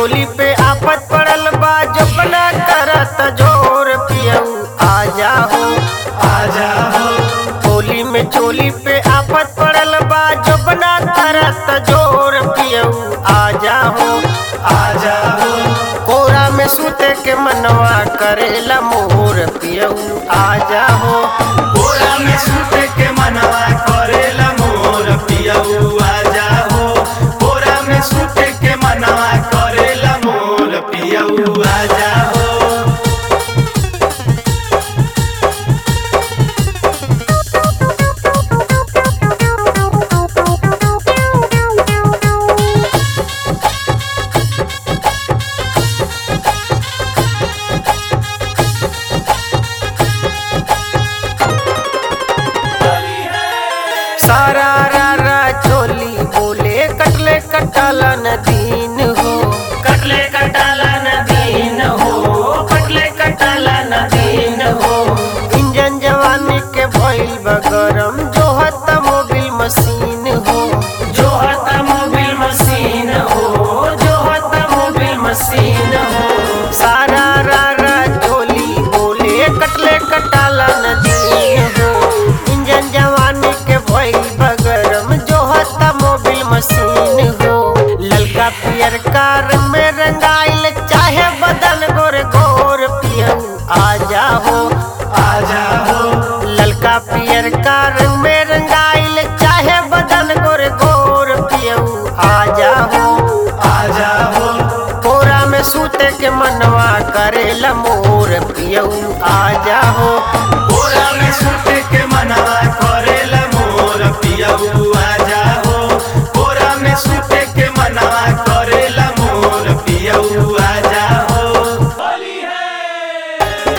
चोली पे आफत पड़ल बा जो बना करत जोर पियऊ आ जाओ आजा हो होली में चोली पे आफत पड़ल बा जो बना करत जोर पियऊ आ जाओ आजा हो कोरा में सूते के मनवा करेला मोर पियऊ आ जाओ बोरा में सूत के मनवा करेला मोर पियऊ आजा हो बोरा में सूत के मनवा करेला मोर पियऊ आजा हो सारा रा रा चोली बोले कटले कटाला नदीन हो कटले कटाला नदीन हो कटले कटाला नदीन हो इंजन जवानी के भइल बा गरम जो हत मोबिल मशीन हो जो हता मोबिल मशीन हो जो हता मोबिल मशीन हो सारा रा रा चोली बोले कटले कटाला नदीन हो इंजन जवानी के भइल बा गरम जो हत मोबिल मशीन हो ललका पियर कार में रंगाइल चाहे बदन गोर गोर पियऊ आ जाओ आजा हो ललका पियर का रंग में रंगाइल चाहे बदन गोर गोर पियऊ आ जाओ आजा हो कोरा में सूते के मनवा करेला मोर पियऊ आ जाओ बोरा में सूत के मनवा करेला मोर पियऊ आजा हो बोरा में सूत के मनवा करेला मोर पियऊ आजा हो होली है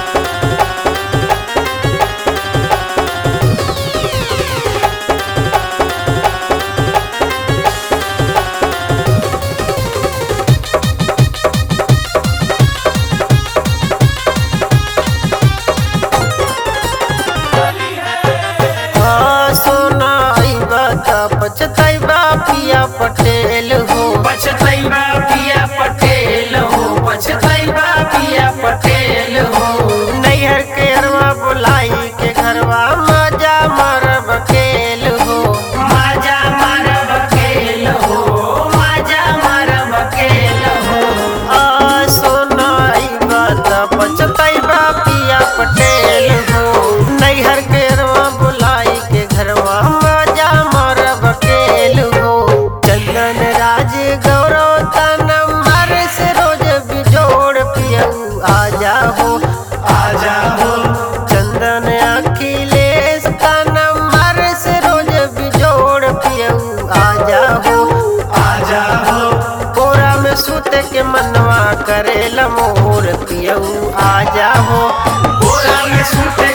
हाँ सोना आइबा त पछतैबा पिया पटेल हो पछतैबा पिया पटेल हो पछतैबा पिया पटेल हो नैहर के अरवा बुलाई के घरवा मजा मारब खेल हो माजा मारब खेल हो माजा मारब खेल हो आ सोना आइबा त पछतैबा पिया पटेल हो नैहर के अरवा बुलाई के घरवा मजा मारब खेल हो चंदन राज गौरव तनम हर से रोज बिजोड़ पियऊ आ जाओ आजा हो चंदन अखिलेश तनम हर से रोज बिजोड़ पियऊ आ जाओ आजा हो कोरा में सूते के मनवा करेला मोर पियऊ आ जाओ बोरा में सूते